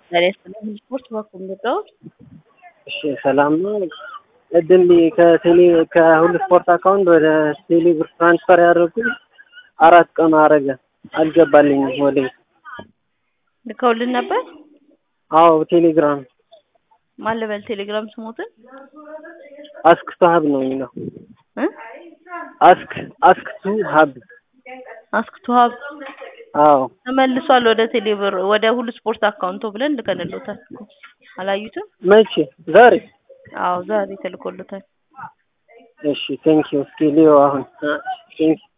ዛሬ ያስተላልፍ ስፖርት ባኩም ገባሁት። እሺ ሰላም ነው። እድል ከቴሌ ከሁሉ ስፖርት አካውንት ወደ ቴሌ ብር ትራንስፈር ያደረጉት አራት ቀን አረገ አልገባልኝም። ወደ ልከውልን ነበር። አዎ ቴሌግራም ማን ልበል? ቴሌግራም ስሞትን አስክ ቱ ሀብ ነው የሚለው እ አስክ አስክ ቱ ሀብ አስክ ቱ ሀብ አዎ ተመልሷል ወደ ቴሌብር ወደ ሁሉ ስፖርት አካውንቶ ብለን ልከንሎታል። አላዩትም? መቼ ዛሬ? አዎ ዛሬ ተልኮሎታል። እሺ ቴንኪው። እስኪ ሊዮ አሁን ቴንኪው